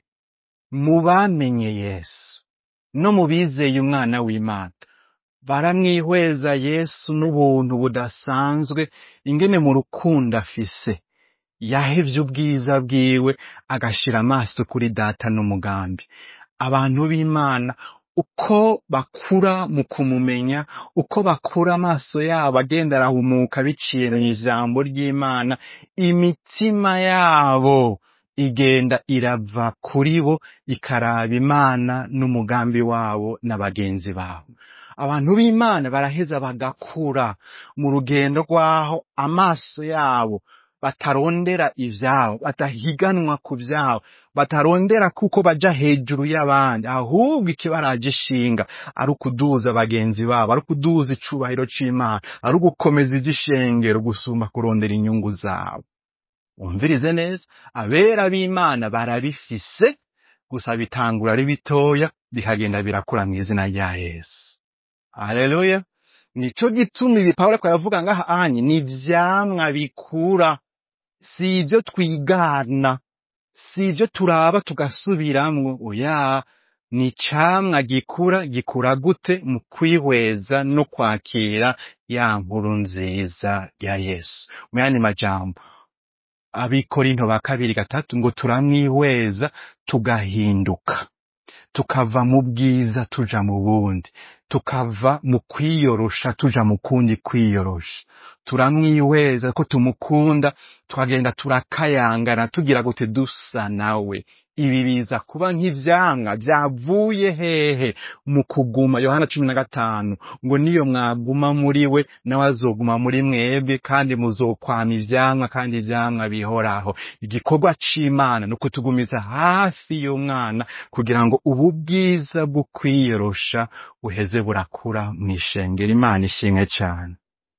mu bamenye yesu no mu bizeye umwana w'imana baramwihweza yesu n'ubuntu budasanzwe ingene mu rukundo afise yahevye ubwiza bwiwe agashira amaso kuri data n'umugambi abantu b'imana uko bakura mu kumumenya uko bakura amaso yabo agenda arahumuka biciye mu ijambo ry'imana imitima yabo igenda irava kuri bo ikaraba imana n'umugambi wabo na bagenzi babo abantu b'imana baraheza bagakura mu rugendo rw'aho amaso yabo batarondera ivyabo batahiganwa ku vyabo batarondera kuko baja hejuru y'abandi ahubwo ikibaraje ishinga ari ukuduza bagenzi babo ari ukuduza icubahiro c'imana ari ugukomeza ivy'ishengero gusumba kurondera inyungu zabo umvirize neza abera b'imana barabifise gusa bitangura ari bitoya bikagenda birakura mu izina rya yesu haleluya nico gituma ibi pawulo ariko aravuga ngaha anye ni ivyamwa bikura si ivyo twigana si ivyo turaba tugasubiramwo oya ni icamwa gikura gikura gute mu kwihweza no kwakira ya nkuru nziza ya yesu mu yandi majambo abikorinto ba kabiri gatatu ngo turamwihweza tugahinduka tukava mu bwiza tuja mu bundi tukava mu kwiyorosha tuja mu kundi kwiyorosha turamwihweza ko tumukunda tukagenda turakayangana tugira gute dusa nawe ibi biza kuba nk'ivyamwa vyavuye hehe mu kuguma yohana cumi na gatanu ngo niyo mwaguma muri we nawe azoguma muri mwebwe kandi muzokwama ivyamwa kandi ivyamwa bihoraho igikorwa c'imana ni ukutugumiza hafi y'umwana kugira ngo ubu bwiza bwo kwiyorosha buheze burakura mw'ishengero imana ishimwe cane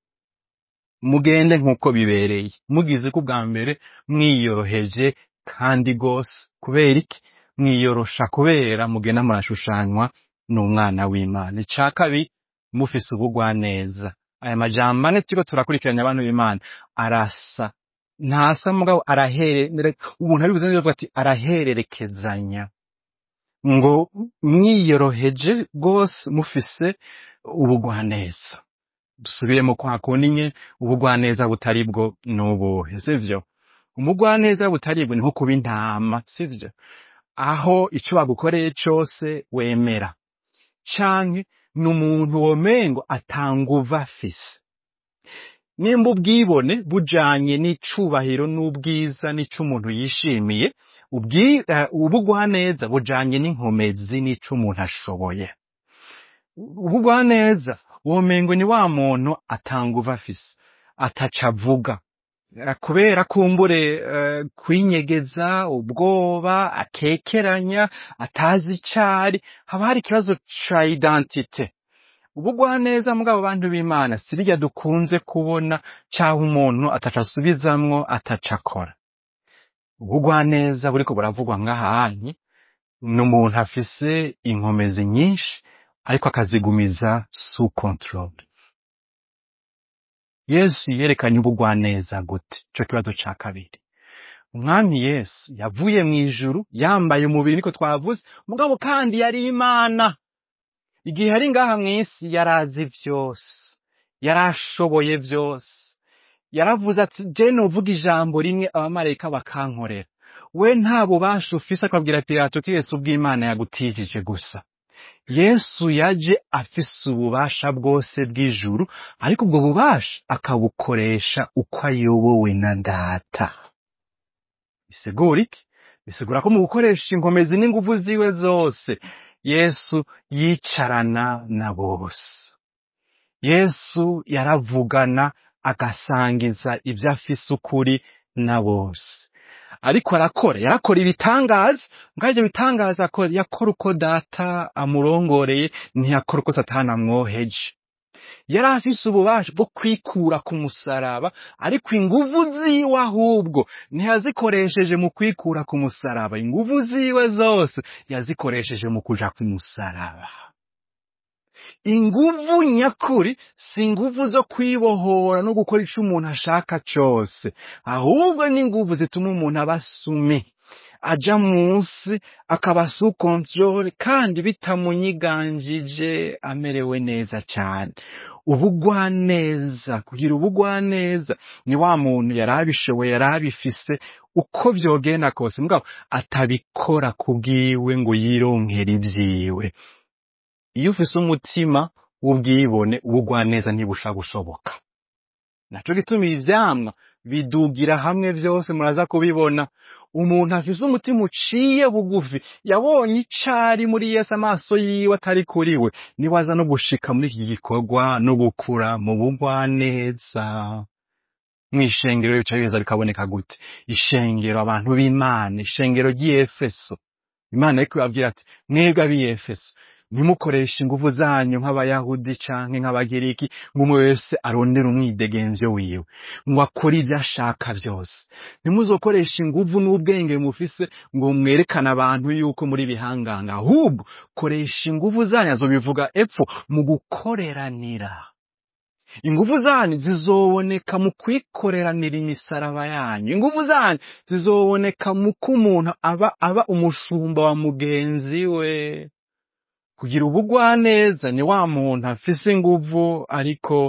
mugende nk'uko bibereye mugize ko ubwa mbere mwiyoroheje kandi gose kubera iki mwiyorosha kubera mugenda murashushanywa n'umwana w'imana ica kabiri mufise ubugwaneza aya majambo ane turiko turakurikiranya abantu b'imana arasa ntasa mugabo arahere umuntu abivuze neza avuga ati arahererekezanya ngo mwiyoroheje rwose mufise ubugwaneza dusubiremo kwa kundi nye ubugwaneza butari bwo n'ubuhe sivyo umugwaneza butari bwo ni nko kuba intama sivyo aho ico bagukoreye cose wemera canke ni umuntu womengo atanguva afise nimba ubwibone bujanye n'icubahiro n'ubwiza n'ico umuntu yishimiye ubwi- eh, ubugwaneza bujanye n'inkomezi n'ico umuntu ashoboye ubugwaneza womengo ni wa muntu atanguva afise ataca avuga Eh, kubera kumbure eh, kwinyegeza ubwoba akekeranya atazi icari haba hari ikibazo ca identite ubugwaneza mugabo bantu b'imana si birya dukunze kubona caho umuntu ataca asubizamwo ataca akora ubugwaneza buriko buravugwa ngahanyi ni umuntu afise inkomezi nyinshi ariko akazigumiza sous control yesu yerekanye ubugwaneza gute ico kibazo ca kabiri umwami yesu yavuye mw'ijuru yambaye umubiri niko twavuze mugabo kandi yari imana igihe yari ngaha mw'isi yarazi vyose yarashoboye vyose yaravuze ati je novuga ijambo rimwe abamarayika bakankorera we nta bubasha ufise akabwira pilato ko yesu ubw'imana yagutijije gusa yesu yaje afise ububasha bwose bw'ijuru ariko ubwo bubasha akabukoresha uko ayobowe na data bisigura iki bisigura ko mu gukoresha inkomezi n'ingufu ziwe zose yesu yicarana na bose yesu yaravugana agasangiza ibyo afise ukuri na bose ariko arakora yarakora ibitangaza ngaho ibyo bitangaza akora yakora uko data amurongoreye ntiyakora uko satani amwoheje yari afise ububasha bwo kwikura ku musaraba ariko inguvu ziwe ahubwo ntiyazikoresheje mu kwikura ku musaraba inguvu ziwe zose yazikoresheje mu kuja ku musaraba inguvu nyakuri si inguvu zo kwibohora no gukora ico umuntu ashaka cose ahubwo ni inguvu zituma umuntu aba sumi aja munsi akaba sous control kandi bitamunyiganjije amerewe neza cane ubugwaneza kugira ubugwaneza ni wa muntu yari abishoboye yari abifise uko vyogenda kose mugabo atabikora kubwiwe ngo yironkere ivyiwe iyo ufise umutima w'ubwibone ubugwaneza ntibusha gushoboka naco gituma ivyamwa bidugira hamwe vyose muraza kubibona umuntu afise umutima uciye bugufi yabonye icari muri yesu amaso yiwe atari kuri we niwe aza no gushika muri iki gikorwa no gukura mu bugwaneza mw'ishengero bica biheza bikaboneka gute ishengero abantu b'imana ishengero ry'iyefeso imana ariko ibabwira ati mwebwe ab'iyefeso ntimukoreshe inguvu zanyu nk'abayahudi canke nk'abagiriki ngo umwe wese arondere umwidegemvyo wiwe ngo akore ivyo ashaka vyose ntimuzokoreshe inguvu n'ubwenge mufise ngo mwerekane abantu yuko muri bihanganga ahubwo koresha inguvu zanyu azobivuga epfo mu gukoreranira inguvu zanyu zizoboneka mu kwikoreranira imisaraba yanyu inguvu zanyu zizoboneka mu ko umuntu aba aba umushumba wa mugenzi we kugira ubugwaneza ni wa muntu afise inguvu ariko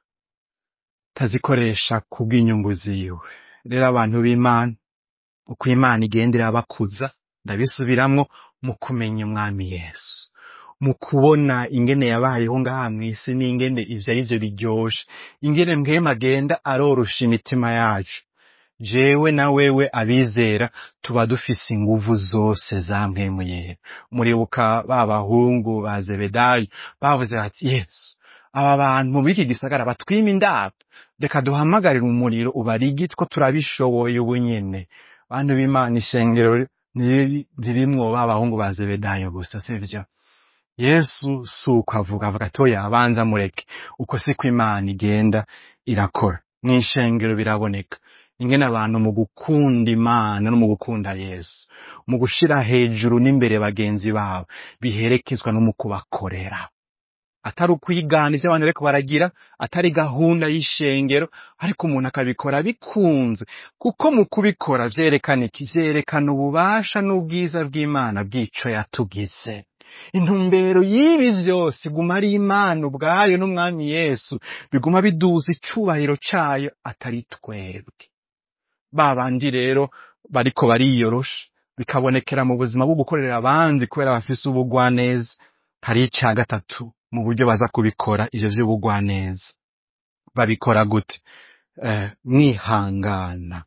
tazikoresha kubw'inyungu ziwe rero abantu b'imana uko imana igenda irabakuza ndabisubiramwo mu kumenya umwami yesu mu kubona ingene yabayeho ngaha mw'isi n'ingene ivyo ari vyo biryoshe ingene mpwema agenda arorosha imitima yacu jewe na wewe abizera tuba dufise inguvu zose za mpwemu yera muribuka ba bahungu ba zebedayo bavuze bati yesu aba bantu muri iki gisagara batwima indaro reka duhamagarire umuriro ubarigi two turabishoboye ubu nyene bantu b'imana ishengero ntiri- ririmwo ba bahungu ba zebedayo gusa sivyo yesu si uko avuga avuga ati oya abanza mureke uko siko imana igenda irakora mw'ishengero biraboneka ingene abantu mu gukunda imana no mu gukunda yesu mu gushira hejuru n'imbere bagenzi babo biherekezwa no mu kubakorera atari ukwigana ivyo abantu bariko baragira atari gahunda y'ishengero ariko umuntu akabikora bikunze kuko mu kubikora vyerekana iki vyerekana ububasha n'ubwiza bw'imana bw'ico yatugize intumbero y'ibi vyose iguma ari imana ubwayo n'umwami yesu biguma biduza icubahiro cayo atari twebwe ba bandi rero bariko bariyorosha bikabonekera mu buzima bwo gukorera abandi kubera bafise ubugwaneza hari ica gatatu mu buryo baza kubikora ivyo vy'ubugwaneza babikora gute eh, mwihangana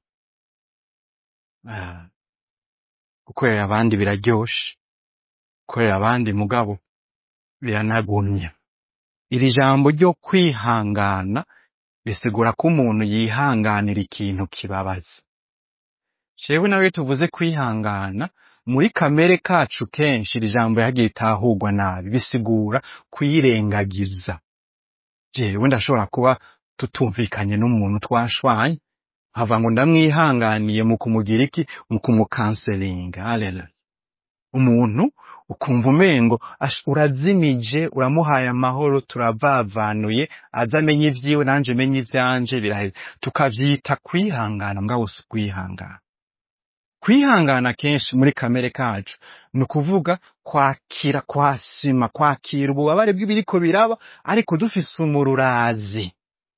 eh, gukorera abandi biraryoshe gukorera abandi mugabo biranagumya iri jambo ryo kwihangana bisigura ko umuntu yihanganira ikintu kibabaza jewe nawe tuvuze kwihangana muri kamere kacu kenshi iri jambo yagiye itahurwa nabi bisigura kuyirengagiza jewe ndashobora kuba tutumvikanye n'umuntu twashwanye nkava ngo ndamwihanganiye mu kumugira iki mu kumukanselinga haleluya umuntu ukumva umengo ash- urazimije uramuhaye amahoro turavavanuye aza amenye ivyiwe nanje menye ivyanje biraheze tukavyita kwihangana mugabo si kwihangana kwihangana kenshi muri kamere kacu ni ukuvuga kwakira kwasima kwakira ububabare bw'ibiriko biraba ariko dufise umururazi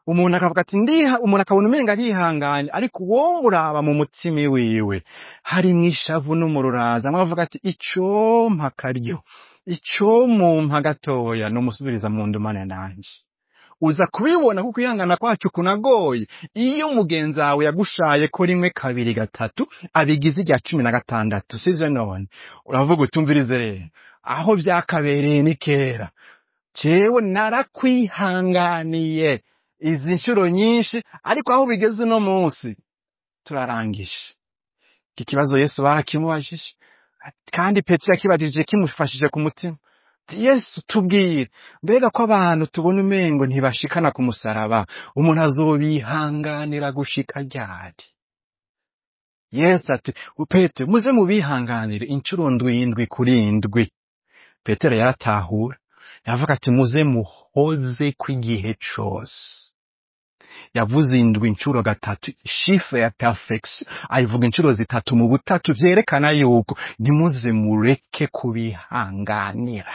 umuntu akavuga ati ndiha umuntu akabona umenga arihanganye ariko uwo muraba mu mutima wiwe harimwo ishavu n'umururaza amwe avuga ati icompa akaryo icomumpa gatoya nomusubiriza mu ndumane nanje uza kubibona kuko ihangana kwacu kunagoye iyo mugenzi wawe yagushaye ko rimwe kabiri gatatu abigize irya cumi na gatandatu sivyo none uravuga utumvirize rero aho vyakabereye ni kera jewe narakwihanganiye izi nshuro nyinshi ariko aho bigeze uno munsi turarangije iki kibazo yesu barakimubajije kandi petero yakibajije kimufashije ku mutima ati yesu tubwire mbega ko abantu tubona umengo ntibashikana ku musaraba umuntu azobihanganira gushika ryari yesu ati petero muze mubihanganire inshuro ndwindwi kuri ndwi petero yaratahura yavuga ati muze muhoze kw'igihe cose yavuze indwi inshuro gatatu shife ya perfection ayivuga inshuro zitatu mu butatu vyerekana yuko ntimuze mureke kubihanganira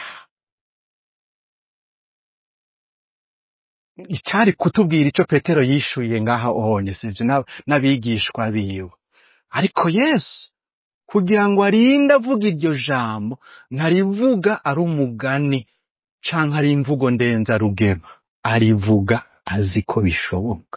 icari kutubwira ico petero yishuye ngaha onye sivyo n'ab- n'abigishwa biwe ariko yesu kugira ngo arinde avuga iryo jambo ntarivuga ari umugani canke ari imvugo ndenzarugero arivuga azi ko bishoboka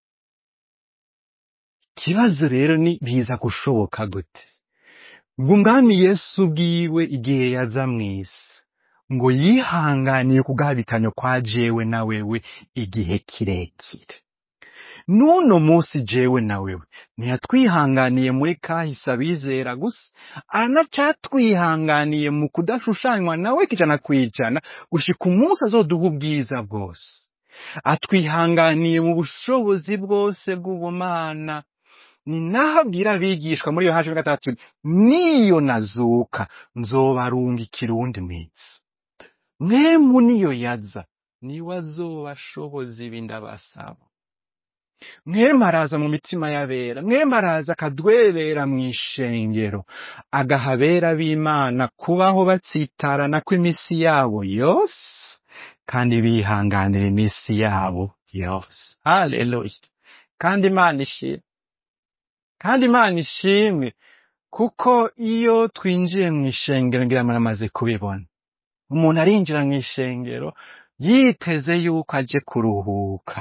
ikibazo rero ni biza gushoboka gute ngo umwami yesu ubwiwe igihe yaza mw'isi ngo yihanganiye kugabitanyo kwa jewe na wewe igihe kirekire n'uno munsi jewe na wewe ntiyatwihanganiye muri kahise abizera gusa anacatwihanganiye mu kudashushanywa nawe kijana kwijana gushika umunsi azoduha ubwiza bwose atwihanganiye mu bushobozi bwose bw'ubumana ni naho abwira abigishwa muri yohana cumi na gatandatu niyo nazuka nzobarungikira uwundi minsi mwemu niyo yaza niwe azobashoboza ibi ndabasaba mwemu araza mu mitima y'abera mwemu araza akadwebera mu ishengero agaha abera b'imana kubaho batsitarana kw'iminsi yabo yose kandi bihanganira iminsi yabo yose haleluya kandi imana ishimwe kandi imana ishimwe kuko iyo twinjiye mu ishengero ngira muramaze kubibona umuntu arinjira mu ishengero yiteze yuko aje kuruhuka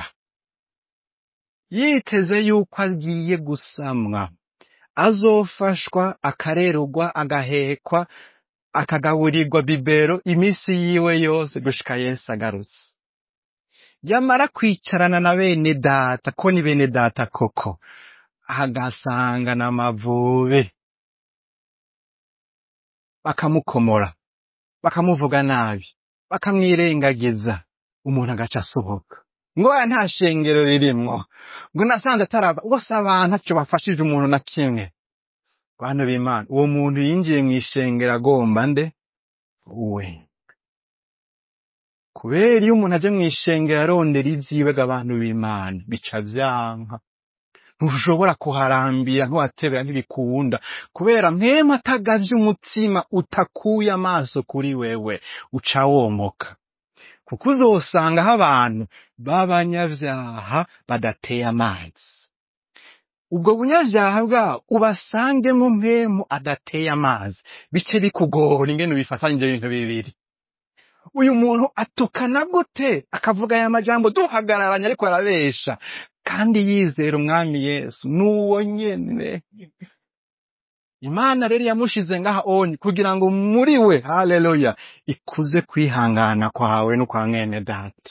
yiteze yuko agiye gusamwa azofashwa akarerugwa agahekwa akagaburirwa bibero iminsi yiwe yose gushika yesu agarutse yamara kwicarana na bene data ko ni bene data koko agasanga n'amavubi bakamukomora bakamuvuga nabi bakamwirengagiza umuntu agaca asohoka ngo aya nta shengero ririmwo ngo nasanze ataraba bose abantu ntaco bafashije umuntu na kimwe bantu b'imana uwo muntu yinjiye mu ishengero agomba nde we kubera iyo umuntu aje mu ishengero arondera ivyiwe abantu b'imana bica vyanka ntushobora kuharambira ntiwatebera ntibikunda kubera mwema atagavye umutima utakuye amaso kuri wewe uca womoka kuko uzosangaho abantu b'abanyavyaha badateye amazi ubwo bunyavyaha bwabo ubasangemo mpemu adateye amazi bice bikugora ingene ubifatanyije ibintu bibiri uyu muntu atukana gute akavuga aya majambo duhagararanye ariko arabesha kandi yizera umwami yesu n'uwo nyene imana rero yamushize ngaha onye kugira ngo muri we haleluya ikuze kwihangana kwawe n'ukwa mwene data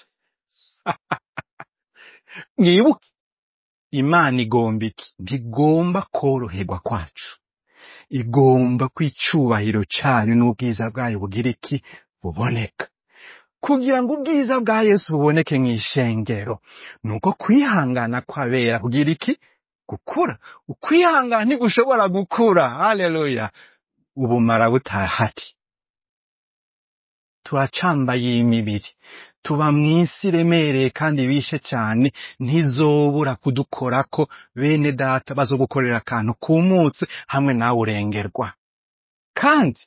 mwibuke imana igomba iki ntigomba koroherwa kwacu igomba ko icubahiro cayo n'ubwiza bwayo bugira iki buboneka kugira ngo ubwiza bwa yesu buboneke mu ishengero nuko kwihangana kwabera kugira iki gukura ukwihangana ntigushobora gukura haleluya ubumara butahari turacambaye iyi mibiri tuba mw'isi iremereye kandi bishe cane ntizobura kudukorako bene data bazogukorera akantu kumutse hamwe nawe urengerwa kandi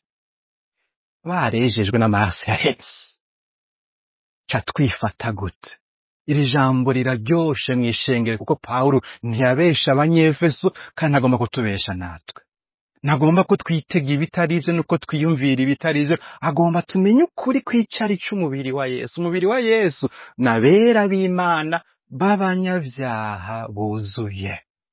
barejejwe n'amaraso ya yesu ca twifata gute iri jambo riraryoshe mw'ishengero kuko pawulo ntiyabesha abanyefeso kandi ntagomba kutubesha natwe ntagomba ko twitega ibitari ivyo nuko twiyumvira ibitari ivyo agomba tumenye ukuri kw'icari c'umubiri wa yesu umubiri wa yesu n'abera b'imana b'abanyavyaha buzuye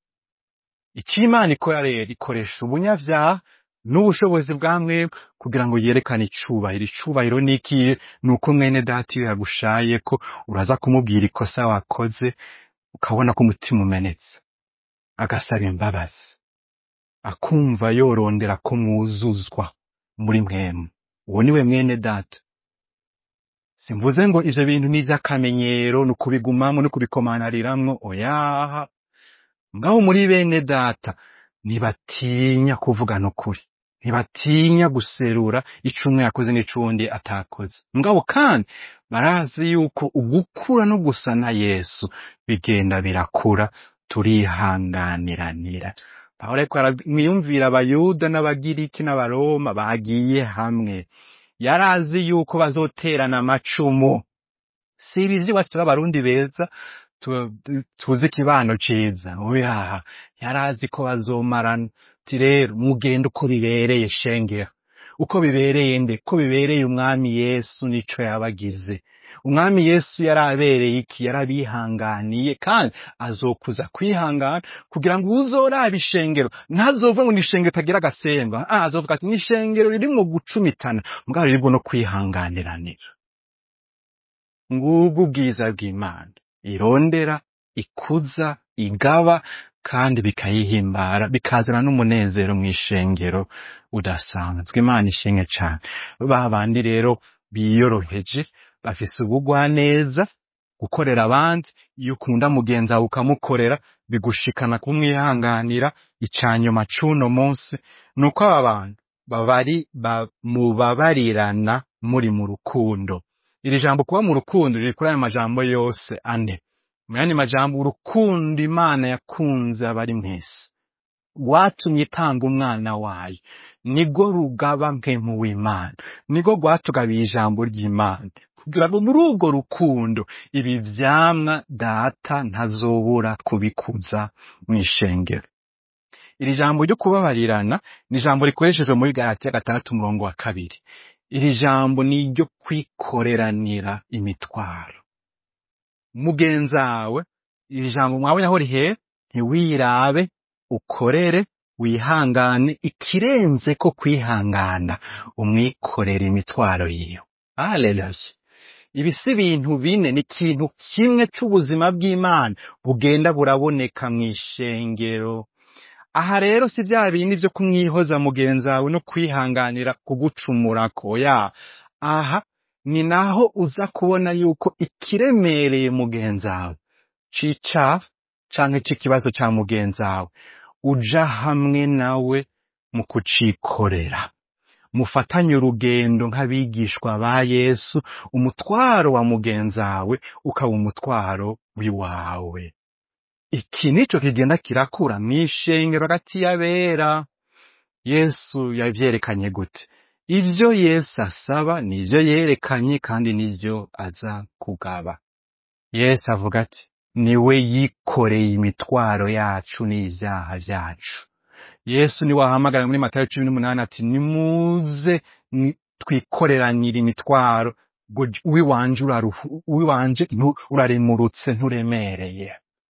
ico imana ikora rero ikoresha ubunyavyaha n'ubushobozi bwa mwebwe kugira ngo yerekane icubahiro icubahiro ni ikihe ni uko mwene data iyo yagushaye ko uraza kumubwira ikosa wakoze ukabona ko umutima umenetse agasaba imbabazi akumva yorondera ko mwuzuzwa muri mwemu uwo niwe mwene data simvuze ngo ivyo bintu ni ivy'akamenyero ni ukubigumamwo no kubikomanariramwo oyaha ngaho muri bene data ntibatinya kuvugana ukuri ntibatinya guserura ico umwe yakoze n'icundi atakoze mugabo kandi barazi yuko ugukura no gusa na yesu bigenda birakura turihanganiranira pawulo ariko aramwiyumvira abayuda n'abagiriki n'abaroma bagiye hamwe yarazi yuko bazoterana amacumu si ibizi iwacu turi abarundi beza tu- tu- tuzi ikibano ciza oyaha yarazi ko bazomarana ti rero mugende uko bibereye shengero uko bibereye nde ko bibereye umwami yesu nico yabagize umwami yesu yarabereye iki yarabihanganiye kandi azokuza kwihangana kugira ngo uzoraba ishengero ntazovuga ngo ni ishengero itagira agasemba ah, azovuga ati ni ishengero ririmwo gucumitana mugabo ririmwo no kwihanganiranira ngubwo ubwiza bw'imana irondera ikuza igaba kandi bikayihimbara bikazana n'umunezero mw'ishengero udasanzwe imana ishimwe cane ba bandi rero biyoroheje bafise ubugwaneza gukorera abandi iyo ukunda mugenzi wawe ukamukorera bigushikana kumwihanganira icanyuma c'uno munsi ni uko aba bantu babari ba- mubabarirana muri mu rukundo iri jambo kuba mu rukundo riri kuri ayo majambo yose ane mu yandi majambo urukundo imana yakunze abari mwese rwatumye itanga umwana wayo nirwo rugaba mpemu w'imana nirwo rwatugabiye ijambo ry'imana kugira ngo muri urwo rukundo ibi vyamwa data ntazobura kubikuza mw'ishengero iri jambo ryo kubabarirana ni ijambo rikoreshejwe muri galatiya gatandatu umurongo wa kabiri iri jambo ni iryo kwikoreranira imitwaro mugenzawe iri jambo mwabonye aho rihera ntiwirabe ukorere wihangane ikirenze ko kwihangana umwikorera imitwaro yiwe haleluya ibi si ibintu bine ni ikintu kimwe c'ubuzima bw'imana bugenda buraboneka mw'ishengero aha rero si vya bindi vyo kumwihoza mugenzi wawe no kwihanganira kugucumurako ya aha ni naho uza kubona yuko ikiremereye mugenzi wawe c'icaha canke c'ikibazo ca mugenzi wawe uja hamwe nawe mu kucikorera mufatanye urugendo nk'abigishwa ba yesu umutwaro wa mugenzi wawe ukaba umutwaro w'iwawe iki nico kigenda kirakura mw'ishengero hagati y'abera yesu yavyerekanye gute ivyo yesu asaba nivyo yerekanye kandi nivyo aza kugaba yesu avuga ati niwe yikoreye imitwaro yacu n'ivyaha vyacu yesu niwe ahamagara muri matayo cumi n'umunani ati nimuze ni- twikoreranire imitwaro ngo j- uwiwanje uraruhu- uwiwanje ntu- uraremurutse nturemereye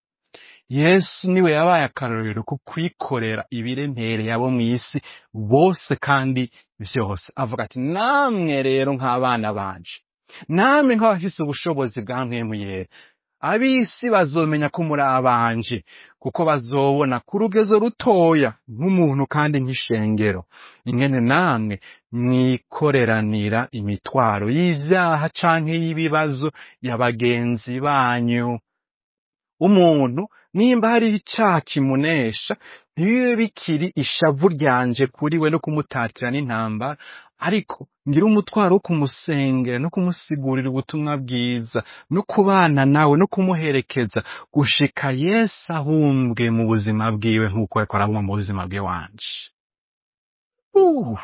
yesu niwe yabaye akarorero ko kwikorera ibiremereye abo mw'isi bose kandi vyose avuga ati namwe rero nk'abana banje namwe nk'abafise ubushobozi bwa mpwemu yera ab'isi bazomenya ko muri abanje kuko bazobona ku rugezo rutoya nk'umuntu kandi nk'ishengero ingene namwe mwikoreranira imitwaro y'ivyaha canke y'ibibazo ya bagenzi banyu umuntu nimba hari icaha kimunesha ntibibe bikiri ishavu ryanje kuri we no kumutatira n'intambara ariko ngira umutwaro wo kumusengera no kumusigurira ubutumwa bwiza no kubana nawe no kumuherekeza gushika yesu ahumbwe mu buzima bwiwe nk'uko yariko arabumva mu buzima bwe wanje Uh,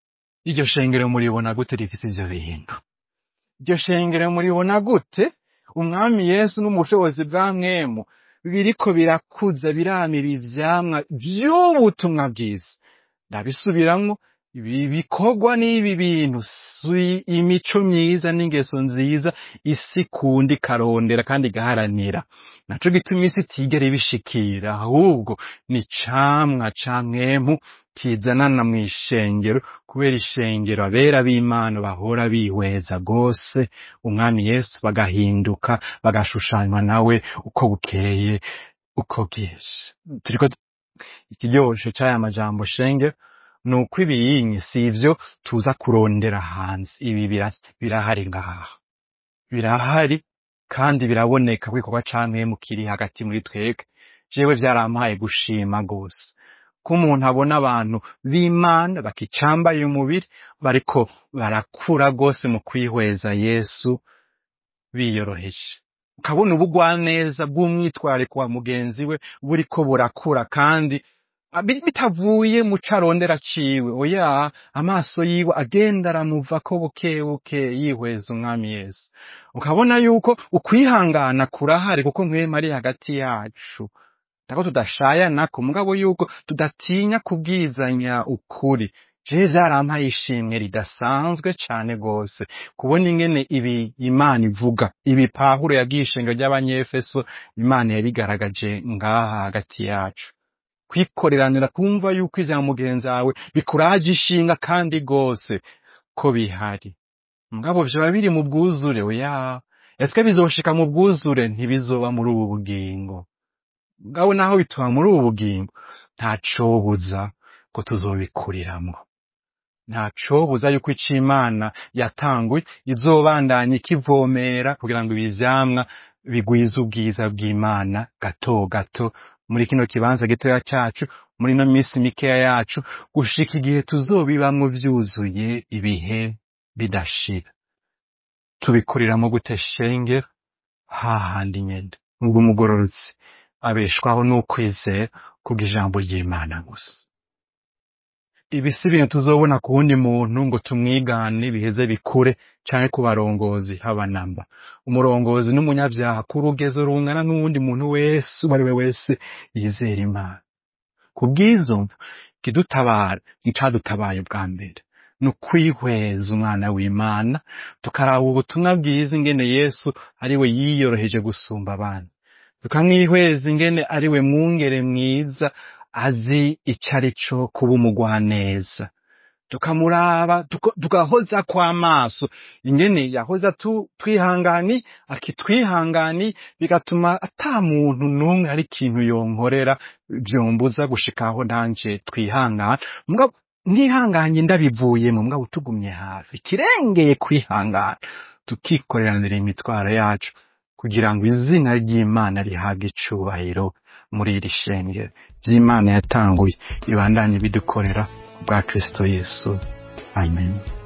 iryo shengero muribona gute rifise ivyo bintu iryo shengero muribona gute umwami yesu n'ubushobozi bwa mwemu biriko birakuza biramira ivyamwa vy'ubutumwa bwiza ndabisubiramwo ibi bikorwa n'ibi bintu si imico myiza n'ingeso nziza isi ikunda ikarondera kandi igaharanira naco gituma isi itigera ibishikira ahubwo ni camwa ca mwemu kizanana mw'ishengero kubera ishengero abera b'imana bahora bihweza gose umwami yesu bagahinduka bagashushanywa nawe uko bukeye uko bwije turiko ikiryoshe c'aya majambo shengero ni uko ibiyinyi si ivyo tuza kurondera hanze ibi bira- birahari ngaha birahari kandi biraboneka ko igikorwa ca mwemu kiri hagati muri twebwe jewe vyarampaye gushima gose ko umuntu abona abantu b'imana bakicambaye umubiri bariko barakura gose mu kwihweza yesu biyoroheje ukabona ubugwaneza bw'umwitwariko wa mugenzi we buriko burakura kandi abi- bitavuye mu co arondera ciwe oya amaso yiwe agenda aramuvako buke buke yihweza umwami yesu ukabona yuko ukwihangana kurahari kuko mwema ari hagati yacu tako tudashayanako mugabo yuko tudatinya kubwizanya ukuri jewe vyarampaye ishimwe ridasanzwe cane gose kubona ingene ibi imana ivuga ibi pawulo yabwiye ishengero ry'abanyefeso imana yabigaragaje ngaha hagati yacu kwikoreranira kumva yuko ivya mugenzi wawe bikuraje ishinga kandi gose ko bihari mugabo vyoba biri mu bwuzure oya ese bizoshika mu bwuzure ntibizoba muri ubu bugingo mugabo naho bituba muri ubu bugingo ntacobuza ko tuzobikuriramwo ntacobuza yuko ico imana yatanguye izobandanya ikivomera kugira ngo ibi vyamwa bigwize ubwiza bw'imana gato gato muri kino kibanza gitoya cacu muri ino minsi mikeya yacu gushika igihe tuzobibamwo vyuzuye ibihe bidashira tubikuriramo gute shengero hahandi nyene ubwo umugororotsi abeshwaho n'ukwizera kubw'ijambo ry'imana gusa ibi si ibintu tuzobona ku wundi muntu ngo tumwigane biheze bikure canke ku barongozi haba namba umurongozi n'umunyavyaha ku rugezo rungana n'uwundi muntu wese uwo ari we wese yizera imana ku bw'izo mvo ikidutabara nicadutabaye bwa mbere ni ukwihweza umwana w'imana tukaraba ubutumwa bwiza ingene yesu ari we yiyoroheje gusumba abandi tukamwihweza ingene ari we mwungere mwiza azi ico ari co kuba umugwaneza tukamuraba tuko- tugahoza kw'amaso ingene yahoza tu- twihangani akitwihangani bigatuma ata muntu n'umwe hari ikintu yonkorera vyombuza gushikaho nanje twihangana mugabo ntihanganye ndabivuyemo mugabo tugumye hafi kirengeye kwihangana tukikoreranira imitwaro yacu kugira ngo izina ry'imana rihabwe icubahiro muri iri shengero vy'imana yatanguye ibandanye bidukorera bwa kristo yesu amen